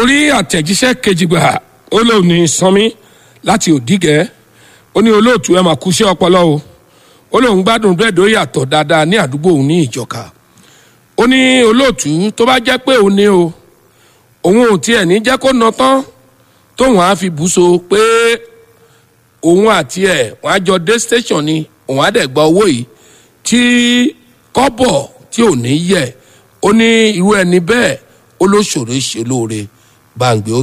rí àtẹ̀jíṣẹ́ kejì gbà ó lóun ní sanmi láti òdìgẹ́ ó ní olóòtú ẹ̀ máa kúṣẹ́ ọpọlọ o ó lóun gbádùn bẹ́ẹ̀ ló yàtọ̀ dáadáa ní àdúgbò òun ní ìjọka ó ní olóòtú tó bá jẹ́ pé òun ní o òun ò tiẹ̀ ní jẹ́ kó nà tán tóun á fi bù so pé òun àti ẹ̀ wọ́n á jọ dé station ni òun á dẹ̀ gba owó yìí tí kọ́bọ̀ tí ò ní yẹ ó ní irú ẹni bẹ́ẹ̀ ó ló ṣòro ṣe lóore bá ń gbé ó